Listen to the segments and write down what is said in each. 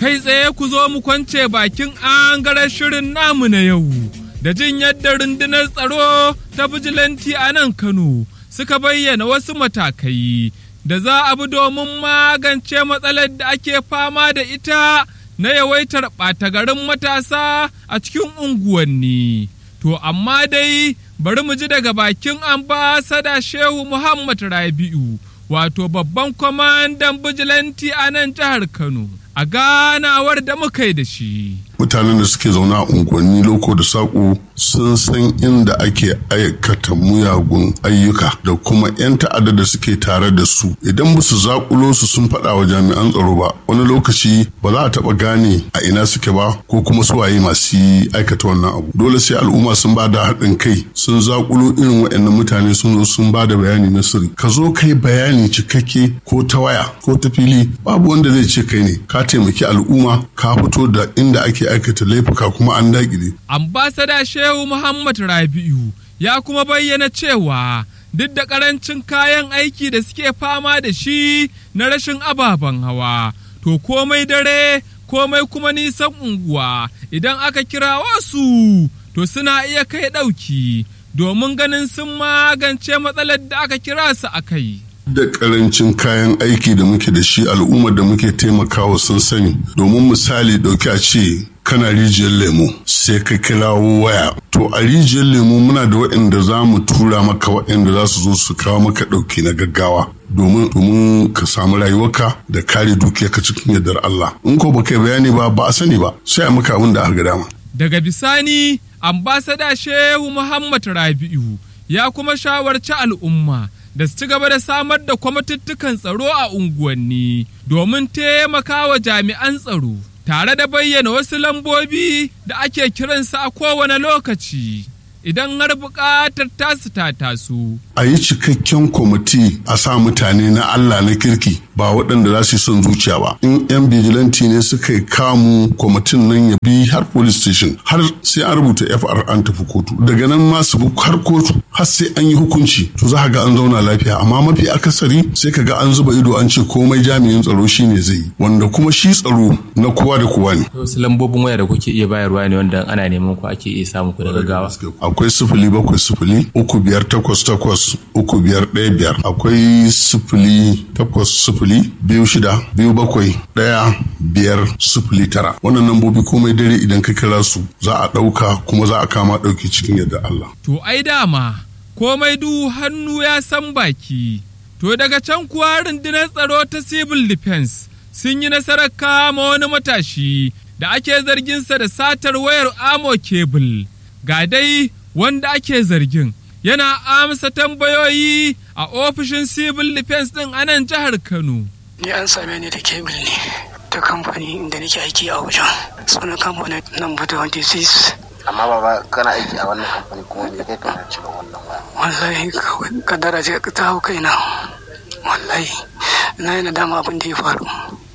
kai tsaye ku zo mu kwance bakin angaren shirin namu na yau da jin yadda rundunar tsaro ta bijilanti a nan Kano suka bayyana wasu matakai da za a bi domin magance matsalar da ake fama da ita na yawaitar ɓata garin matasa a cikin unguwanni. To amma dai bari mu ji daga bakin ambasada Shehu Muhammad Rabi'u wato babban kwamandan bijilanti a nan jihar Kano a ganawar da muka yi da shi. mutanen da suke zaune a unguwanni loko da saƙo sun san inda ake aikata muyagun ayyuka da kuma 'yan ta'adda da suke tare da su idan ba su zaƙulo su sun faɗa wa jami'an tsaro ba wani lokaci ba za a taɓa gane a ina suke ba ko kuma su waye masu aikata wannan abu dole sai al'umma sun ba da haɗin kai sun zaƙulo irin waɗannan mutane sun zo sun ba da bayani na sirri ka zo kai bayani cikakke ko ta waya ko ta fili babu wanda zai ce kai ne ka taimaki al'umma ka fito da inda ake aikata laifuka kuma an daƙile. Ambasada Shehu Muhammad Rabi'u ya kuma bayyana cewa duk da ƙarancin kayan aiki da suke fama da shi na rashin ababen hawa, to komai dare komai kuma nisan unguwa idan aka kira wasu to suna iya kai ɗauki domin ganin sun magance matsalar da aka kira su a kai. da karancin kayan aiki da muke da shi al'ummar da muke taimakawa sun sani domin misali dauki a ce kana rijiyar lemo sai ka kirawo waya to a rijiyar lemo muna da waɗanda za mu tura maka waɗanda za su zo su kawo maka ɗauki na gaggawa domin domin ka samu rayuwarka da kare dukiyarka cikin yardar Allah in ko baka bayani ba ba a sani ba sai a maka abin da aka dama daga bisani ambasada Shehu Muhammad Rabi'u ya kuma shawarci al'umma da su ci gaba da samar da kwamituttukan tsaro a unguwanni domin taimakawa jami'an tsaro tare da bayyana wasu lambobi da ake kiransu a kowane lokaci idan har buƙatar tasu ta taso. a yi cikakken kwamiti a sa mutane na Allah na kirki ba waɗanda za su yi son zuciya ba in yan bijilanti ne suka yi kamu kwamitin nan ya bi har police station har sai an rubuta FR an tafi kotu daga nan ma su bi har kotu har sai an yi hukunci to za ga an zauna lafiya amma mafi akasari sai ka ga an zuba ido an ce komai jami'in tsaro shine zai yi wanda kuma shi tsaro na kowa da kowa ne wasu lambobin waya da kuke iya bayarwa ne wanda ana neman ku ake iya samu ku da gaggawa akwai sifili bakwai sifili uku biyar takwas takwas uku biyar ɗaya biyar akwai sifili takwas sifili biyu shida biyu bakwai ɗaya biyar sifili tara wannan lambobi komai dare idan ka kira su za a ɗauka kuma za a kama ɗauki cikin yadda Allah. To ai dama komai du hannu ya san baki. To daga can kuwa rundunar tsaro ta civil defense sun yi nasarar kama wani matashi da ake zarginsa da satar wayar amo cable. Ga dai wanda ake zargin yana amsa tambayoyi a ofishin civil defense ɗin a nan jihar Kano. Ni an same ni da kebul ne ta kamfani inda nake aiki a wajen sunan kamfanin number 26 amma baba kana aiki a wannan kamfani kuma me kai kana cika wannan waya wallahi kawai kadara ce ta hau kaina wallahi na yi nadama abin da ya faru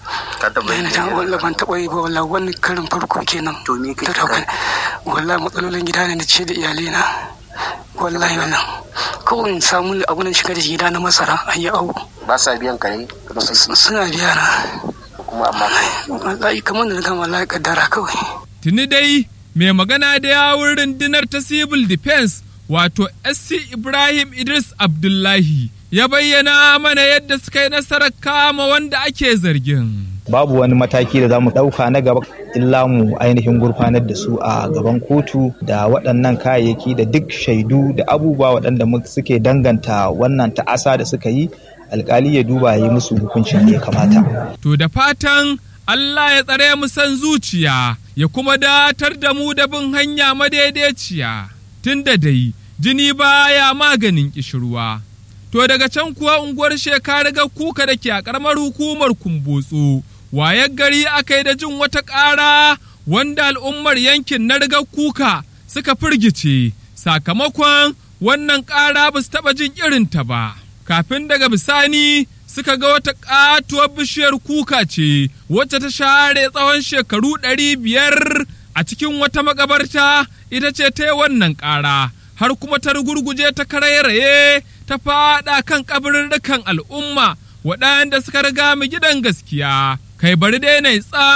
ka taba na yi yi nadama wallahi ban taɓa yi ba wallahi wani karin farko kenan To me kai ta ka dauka wallahi matsalolin gida ne da ce da iyalina wallahi wannan kawai in samu abin da shiga da gida na masara a yi awo ba sa biyan ka ne kudin aiki suna biya na kuma amma wallahi kamar da na gama wallahi kaddara kawai Tuni dai mai magana da yawun rundunar ta civil defense wato SC Ibrahim Idris Abdullahi ya bayyana mana yadda suka yi nasarar kama wanda ake zargin. babu wani mataki da za mu ɗauka na gaba illa mu ainihin gurfanar da su a gaban kotu da waɗannan kayayyaki da duk shaidu da abubuwa waɗanda mu- suke danganta wannan ta'asa da suka yi alkali ya duba ya yi musu hukuncin da ya kamata. To da fatan Allah ya tsare mu san zuciya ya kuma datar da mu da bin hanya madaidaiciya tun da dai jini baya maganin kishirwa. To daga can kuwa unguwar shekara kuka da ke a ƙaramar hukumar kumbotso wayar gari aka yi da jin wata ƙara wanda al'ummar yankin na rigar kuka suka firgice sakamakon wannan ƙara ba su taɓa jin irinta ba. Kafin daga bisani suka ga wata ƙatuwar bishiyar kuka ce wacce ta share tsawon shekaru ɗari biyar a cikin wata makabarta ita ce ta yi wannan ƙara har kuma ta rugurguje ta karairaye ta faɗa kan kabirirrikan al'umma waɗanda suka riga mu gidan gaskiya kai bari dai na tsam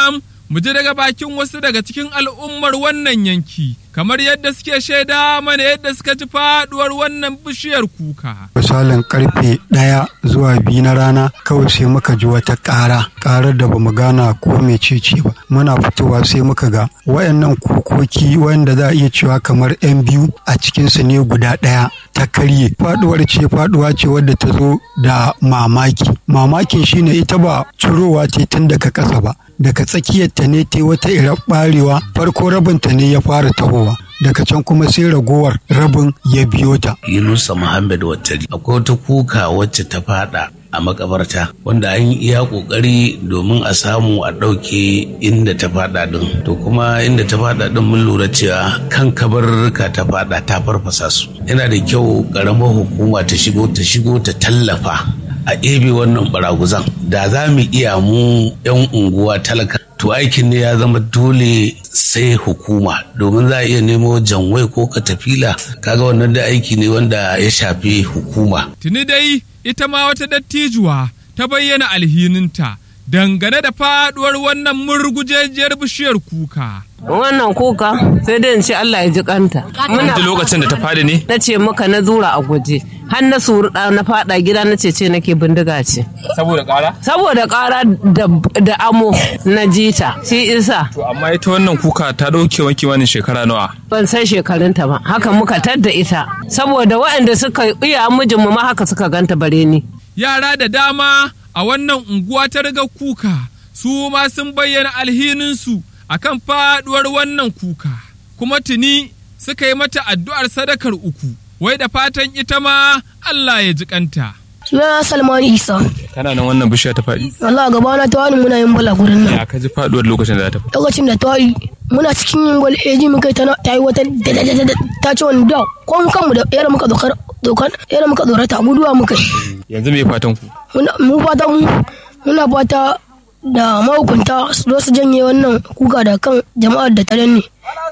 mu ji daga bakin wasu daga cikin al'ummar wannan yanki, kamar yadda suke shaida mana yadda suka ji faduwar wannan bishiyar kuka. misalin karfe ɗaya zuwa biyu na rana kawai sai muka ji wata ƙara ƙarar da bamu gana ko mecece ba muna fitowa sai muka ga wayannan kukoki wanda za a iya cewa kamar yan biyu a cikinsu ne guda ɗaya ta karye faduwar ce faduwa ce wadda ta zo da mamaki mamakin shine ita ba cirowa ce tun daga ƙasa ba daga tsakiyar ta ne ta wata irar barewa farko rabinta ne ya fara tahowa daga can kuma sai ragowar rabin ya biyo ta Yunusa Muhammad Wattari akwai wata kuka wacce ta fada a makabarta wanda an yi iya kokari domin a samu a ɗauke inda ta fada din to kuma inda ta fada din mun lura cewa kan kabarurruka ta fada ta farfasa su yana da kyau ƙaramar hukuma ta shigo ta shigo ta tallafa a ɗebe wannan baraguzan da za mu iya mu 'yan unguwa talaka to aikin ne ya zama dole sai hukuma domin za a iya nemo janwai ko katafila kaga wannan da aiki ne wanda ya shafi hukuma Tuni dai ita ma wata dattijuwa ta bayyana alhininta dangane da faduwar wannan murgujejiyar bishiyar kuka. Wannan kuka sai dai in ce Allah ya ji kanta. Muna lokacin da ta fadi ne? Na ce maka na zura a guje. Har na surɗa na fada gida na ce ce nake bindiga ce. Saboda ƙara? Saboda ƙara da amo na jita. Shi isa. To amma ita wannan kuka ta ɗauke wanki wani shekara nawa? Ban san shekarunta ba. Haka muka tadda ita. Saboda waɗanda suka iya mijinmu ma haka suka ganta bare ni. Yara da dama a wannan unguwa ta riga kuka su ma sun bayyana alhininsu a kan faɗuwar wannan kuka kuma tuni suka yi mata addu'ar sadakar uku wai da fatan ita ma Allah ya ji kanta. Sunana Salmanu Isa. Kana nan wannan bishiya ta faɗi? Allah gaba na tawani muna yin bala gurin nan. Ya ka ji faɗuwar lokacin da ta faɗi? Lokacin da tawari muna cikin yin gwal eji muka ta yi wata ta ce wani da ko mu kanmu da yara muka dokar dokar yara muka dorata guduwa muka yi. Yanzu me fatan ku? Mu fata mu muna fata da mahukunta su zo su janye wannan kuka da kan jama'ar da ta danne.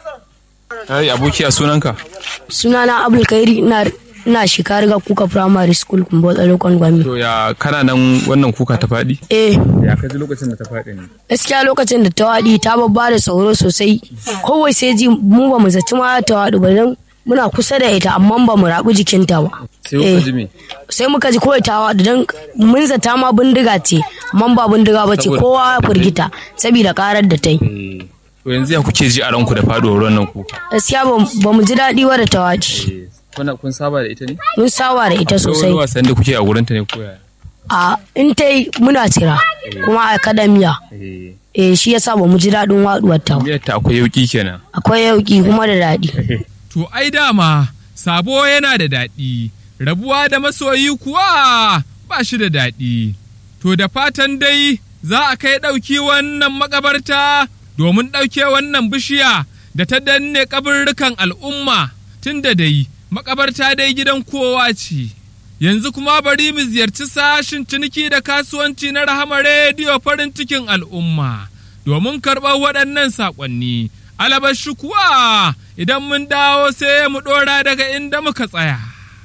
Ai abokiya sunanka? Sunana Abdul Kairi ina ina shekara ga kuka primary school kun botsa lokon gwami. To ya kana nan wannan kuka ta faɗi? Eh. Ya kaji lokacin da ta faɗi ne? Gaskiya lokacin da ta waɗi ta babba da sauro sosai. Kowai sai ji mu ba mu zaci ma ta waɗu ba don muna kusa da ita amma ba mu rabu jikinta ba. Sai kuka ji me? Sai muka ji kawai ta waɗu don mun zata ma bindiga ce amma ba bindiga ba ce kowa ya firgita saboda karar da ta yi. To yanzu ya kuke ji a ranku da faɗuwar wannan kuka? Gaskiya ba mu ji daɗi wa da ta waɗi. Kuna kun saba da ita ne? Mun saba da ita sosai. Wani wasan da kuke a gurin ta ne ko yaya? A in ta yi muna tira kuma a akademiya. Eh shi yasa ba mu ji daɗin waɗuwar ta. Miyar ta akwai yauki kenan. Akwai yauki kuma da daɗi. To ai dama sabo yana da daɗi, rabuwa da masoyi kuwa ba shi da daɗi. To da fatan dai za a kai ɗauki wannan makabarta domin ɗauke wannan bishiya da ta danne kaburrukan al'umma tun da dai makabarta dai gidan kowa ce. Yanzu kuma bari mu ziyarci sashin ciniki da kasuwanci na Rahama Rediyo farin cikin al'umma domin karɓar waɗannan saƙonni. Alabashi kuwa idan mun dawo sai mu ɗora daga inda muka tsaya.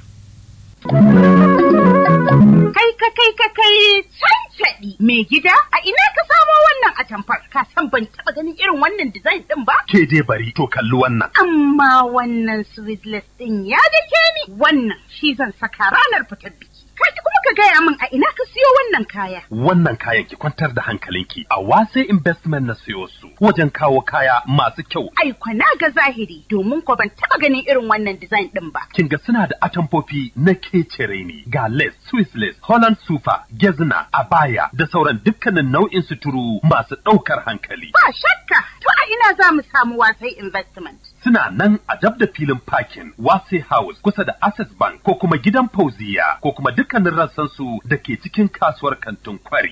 Kai ka kai ka kai cancaɗi mai gida a ina ka samo wannan atamfar ka san ban taɓa ganin irin wannan design ɗin ba? Ke dai bari to kalli wannan. Amma wannan sweetless ɗin ya dake ni wannan shi zan saka ranar fitar biki. Kaji kuma ka gaya min a ina ka siyo wannan kaya. Wannan kayan ki kwantar da hankalinki a wase investment na siyo su wajen kawo kaya masu kyau. Ai na ga zahiri domin ko ban taɓa ganin irin wannan design ɗin ba. Kin ga suna da atamfofi na kecere ne ga lace, Swiss lace, Holland super, gezna, abaya da sauran dukkanin nau'in suturu masu ɗaukar hankali. Ba shakka to a ina za mu samu wasai investment. Suna nan a dab da filin parking Wase House kusa da Access Bank ko kuma gidan Fauziya ko kuma dukkanin rassansu da ke cikin kasuwar kantin kwari.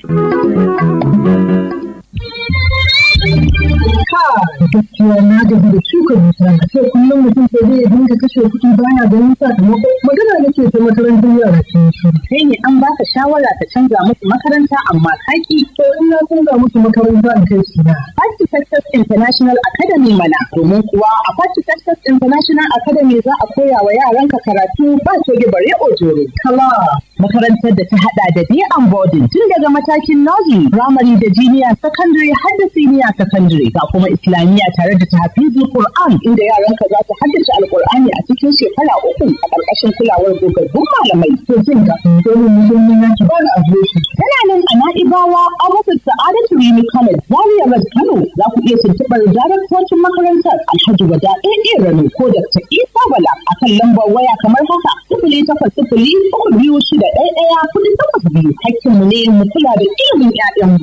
gaskiya na gaji da shuka dusa a ce kullum mutum sai zai dinga kashe kuɗi baya ganin sakamako magana nake ta makarantar yara sun shi Sai ne an baka shawara ta canza musu makaranta amma kaki. to in na canza musu makaranta in kai su na. Party Success International Academy mana domin kuwa a Party Success International Academy za a koya wa yaranka karatu ba coge bare ojoro. Kala makarantar da ta hada da day and boarding tun daga matakin nursery, primary da junior secondary har da senior secondary ga kuma islamiyya tare da tahfizul Qur'an inda yaranka za su haddace alqur'ani a cikin shekara uku a ƙarƙashin kulawar gogaggun malamai. To jin ga domin musulmi na ki ba da adireshi. Tana nan a Na'ibawa a wasu Sa'adatu Rimi College Zaria Road Kano za ku iya tuntuɓar daraktocin makarantar Alhaji Wada AA Rano ko Dr. Isa Bala a kan lambar waya kamar haka sifili takwas sifili uku biyu shida ɗaya ɗaya kuɗi takwas biyu hakkinmu ne mu kula da ilimin 'ya'yanmu.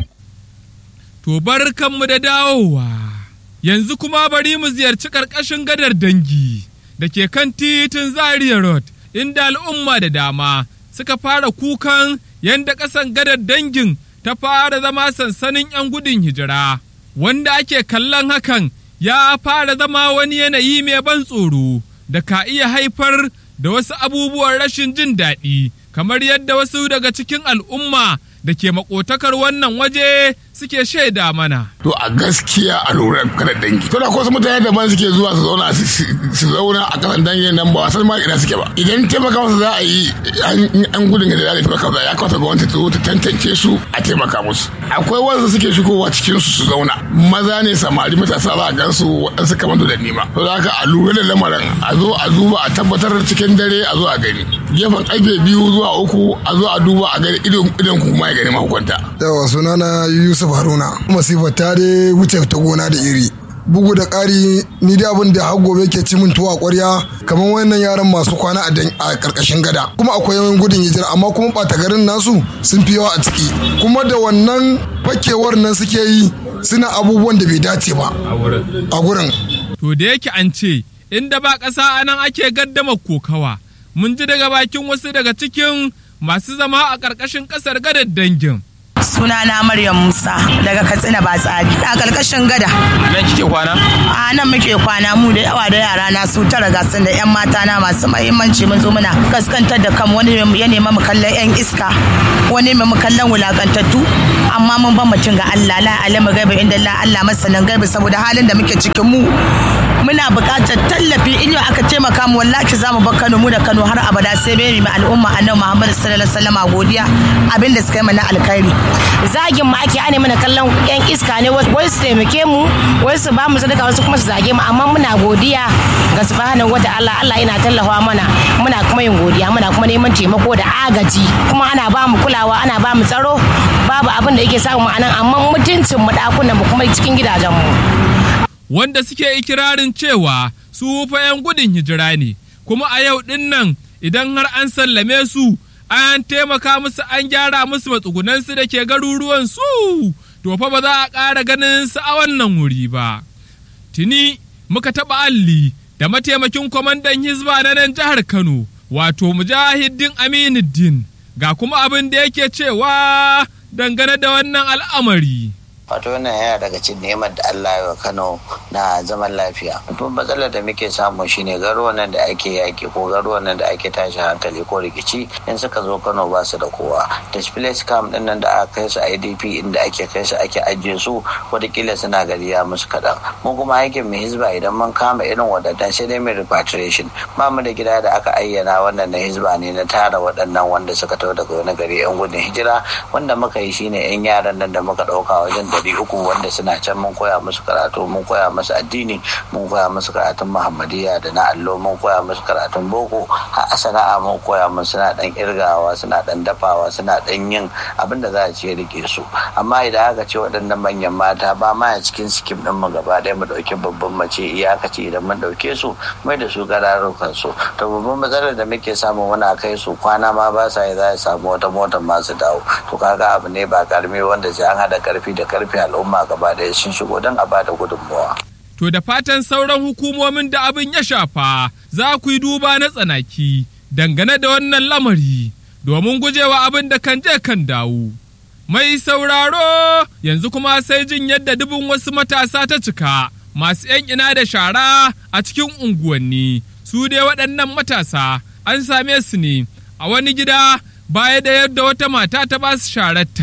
To barkanmu da dawowa. Yanzu kuma bari mu ziyarci ƙarƙashin gadar dangi da ke kan titin Zaria Road inda al'umma da dama suka fara kukan yadda ƙasan gadar dangin ta fara zama sansanin 'yan gudun hijira. Wanda ake kallon hakan ya fara zama wani yanayi mai ban tsoro da ka iya haifar da wasu abubuwan rashin jin daɗi kamar yadda wasu daga cikin al'umma da ke makotakar wannan waje suke shaida mana. To a gaskiya a lura kada dangi. To da ko su mutane daban suke zuwa su zauna su zauna a kasan dangin nan ba wasan ma ina suke ba. Idan taimaka musu za a yi an gudun da za a taimaka musu ya kawata gwamnati ta zo ta tantance su a taimaka musu. Akwai wanda suke shigowa cikin su su zauna. Maza ne samari matasa za a gan su waɗansu kamar da nima. To da haka a lura da lamarin a zo a duba a tabbatar cikin dare a zo a gani. Gefen ƙarfe biyu zuwa uku a zo a duba a gani idon kuma ya gani mahukunta. Yawa sunana Yusuf Haruna masifar ta dai wuce ta gona da iri. Bugu da ƙari ni da abin da har gobe ke ci min tuwa ƙwarya kamar wannan yaran masu kwana a ƙarƙashin gada kuma akwai yawan gudun hijira amma kuma ɓata garin nasu sun fi yawa a ciki kuma da wannan fakewar nan suke yi suna abubuwan da bai dace ba a gurin. To da yake an ce inda ba ƙasa anan ake gaddama kokawa mun ji daga bakin wasu daga cikin masu zama a ƙarƙashin ƙasar gadar dangin. Sunana Maryam Musa daga Katsina ba tsari a ƙarƙashin gada. Nan kike kwana? A nan muke kwana mu da yawa da yara na su tara gasun da 'yan mata na masu mahimmanci mun zo muna kaskantar da kan wani ya nema mu kallon 'yan iska wani mu kallon wulakantattu amma mun ban mutum ga Allah la alama gaiba inda la Allah masanan gaiba saboda halin da muke cikin mu muna buƙatar tallafi in yau aka taimaka mu wallahi za mu bar Kano mu da Kano har abada sai bai mu al'umma annabi Muhammad sallallahu alaihi wasallam godiya abin da suka yi mana alkhairi zagin mu ake ane mana kallon yan iska ne wai su taimake mu wai su ba mu sadaka wasu kuma su zage mu amma muna godiya ga subhanahu wataala Allah yana tallafa mana muna kuma yin godiya muna kuma neman taimako da agaji kuma ana ba mu kulawa ana ba mu tsaro babu abin da yake samu anan amma mutuncin mu dakunan mu kuma cikin gidajen mu wanda suke ikirarin cewa su fa 'yan gudun hijira ne kuma a yau din nan idan har an sallame su an taimaka musu an gyara musu matsugunansu da ke garuruwan su to fa ba za a ƙara ganin su a wannan wuri ba tuni muka taɓa alli da mataimakin kwamandan hizba na nan jihar kano wato mujahidin aminuddin ga kuma abin da yake cewa dangane da wannan al'amari wato wannan yana daga cikin neman da Allah ya wa Kano na zaman lafiya babban matsalar da muke samu shine garuwan nan da ake yaki ko garuwan nan da ake tashi hankali ko rikici in suka zo Kano ba su da kowa displaced camp din nan da aka kai su IDP inda ake kai su ake ajiye su wataƙila suna gari ya musu kaɗan mu kuma aikin mu hizba idan mun kama irin waɗannan sai dai mai repatriation ba mu da gida da aka ayyana wannan na hizba ne na tara waɗannan wanda suka taho daga wani gari yan gudun hijira wanda muka yi shine yan yaran nan da muka ɗauka wajen ɗari uku wanda suna can mun koya musu karatu mun koya musu addini mun koya musu karatun muhammadiyya da na allo mun koya musu karatun boko har a sana'a mun koya musu suna dan irgawa suna dan dafawa suna dan yin abin da za a ce rike su amma idan aka ce waɗannan manyan mata ba ma a cikin sikim ɗin mu gaba ɗaya mu ɗauki babban mace iyakaci idan mun ɗauke su mai da su gararukan su to babban matsalar da muke samu muna kai su kwana ma ba sa yi za a samu wata motar masu dawo to kaga abu ne ba karmi wanda sai an haɗa karfi da karfi rufe al'umma gaba ɗaya sun shigo don a bada gudunmawa. To da fatan sauran hukumomin da abin ya shafa za ku yi duba na tsanaki dangane da wannan lamari domin gujewa abin da kan je kan dawo. Mai sauraro yanzu kuma sai jin yadda dubin wasu matasa ta cika masu ‘yan ina da shara a cikin unguwanni su dai waɗannan matasa an same su ne a wani gida baya da yadda wata mata ta ba su shararta.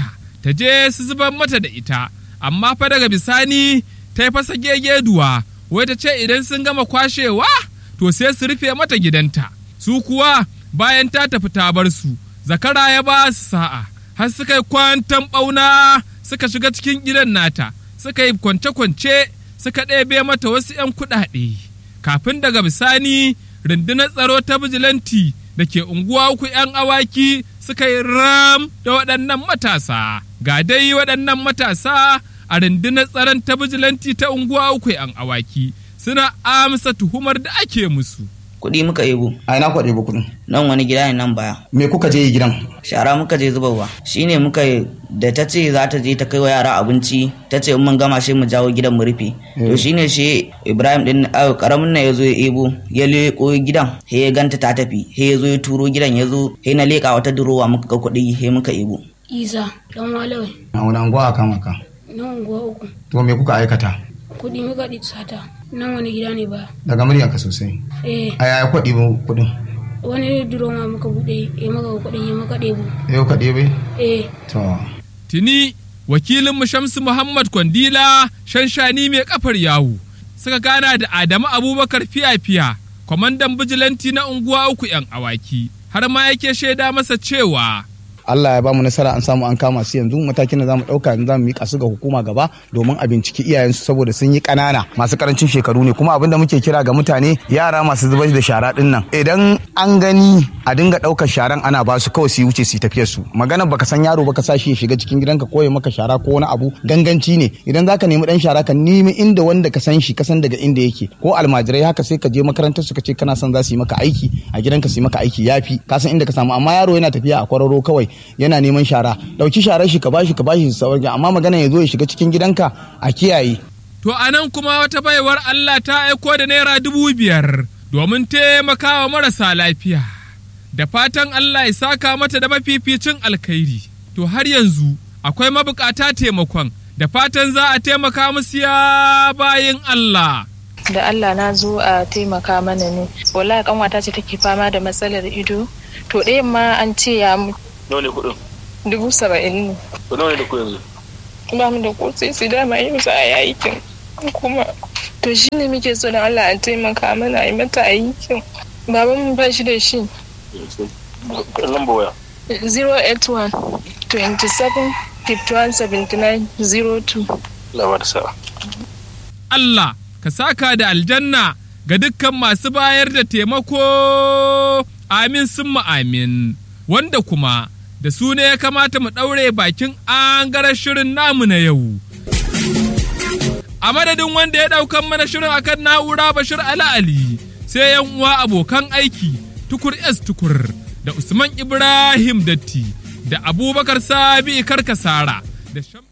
ta je su zubar mata da ita amma fa daga bisani ta yi fasa gegeduwa wai ta ce idan sun gama kwashewa to sai su rufe mata gidanta su kuwa bayan ta tafi ta bar su zakara ya ba su sa'a har suka yi kwantan ɓauna suka shiga cikin gidan nata suka yi kwance-kwance suka ɗebe mata wasu 'yan kuɗaɗe kafin daga bisani rundunar tsaro ta bijilanti da ke unguwa uku 'yan awaki suka yi ram da waɗannan matasa ga dai waɗannan matasa a rundunar tsaron ta bijilanti ta unguwa uku 'yan awaki suna amsa tuhumar da ake musu kuɗi muka ebo a ina kuka ɗebo kuɗin nan wani gida ne nan baya me kuka je yi gidan shara muka je zubarwa shine muka da ta ce za ta je ta kai wa yara abinci ta ce in mun gama shi mu jawo gidan mu rufe to shine shi ibrahim din karamin na ya zo ya ebo ya leko gidan he ya ganta ta tafi he ya zo ya turo gidan ya zo he na leka wata durowa muka ga kuɗi he muka ebo isa dan walawai a wani anguwa aka maka nan unguwa uku to me kuka aikata kuɗi muka ɗi sata nan wani gida ne ba daga muryanka sosai eh a yaya kuka ɗebo kuɗin wani duroma muka buɗe ya maka kuɗin ya maka ɗebo yau ka ɗebe eh to tuni wakilinmu Shamsu Muhammad Kwandila shanshani mai kafar yawu suka gana da Adamu Abubakar fiya-fiya kwamandan bijilanti na unguwa uku 'yan awaki har ma yake shaida masa cewa Allah ya bamu nasara an samu an kama su yanzu matakin da zamu dauka yanzu zamu mika su ga hukuma gaba domin a binciki iyayensu saboda sun yi kanana masu karancin shekaru ne kuma abin da muke kira ga mutane yara masu zubar da shara din nan idan an gani a dinga daukar sharan ana ba su kawai su wuce su tafiyar su magana baka san yaro baka sa shi ya shiga cikin gidanka ko ya maka shara ko wani abu ganganci ne idan zaka nemi dan shara ka nemi inda wanda ka san shi ka san daga inda yake ko almajirai haka sai ka je makarantar su ka ce kana son za su yi maka aiki a gidanka su yi maka aiki yafi ka san inda ka samu amma yaro yana tafiya a kwararo kawai yana neman shara dauki sharar shi ka bashi ka bashi sauran amma magana ya zo ya shiga cikin gidanka a kiyaye to anan kuma wata baiwar Allah ta aiko da naira dubu biyar domin taimakawa marasa lafiya da fatan Allah ya saka mata da mafificin alkhairi to har yanzu akwai mabukata taimakon da fatan za a taimaka musu ya bayin Allah da Allah na zo a taimaka mana ne wallahi kanwata ce take fama da matsalar ido to ɗayan ma an ce ya mutu nawa ne kuɗin dubu saba'in ne to nawa ne da ku yanzu ba mu da ko sai su dama yi musu a yakin kuma to shi ne muke so da Allah a taimaka mana a yi mata aikin baban mu ba shi da shi lamba waya 081 27 51 79 02 labar sa'a Allah ka saka da aljanna ga dukkan masu bayar da taimako amin sun amin wanda kuma da su ne ya kamata mu ɗaure bakin an shirin namu na yau. A madadin wanda ya ɗaukan mana shirin akan na'ura Bashir Ala Ali sai yan uwa abokan aiki tukur S tukur da Usman Ibrahim Datti da Abubakar Sabi Karkasara da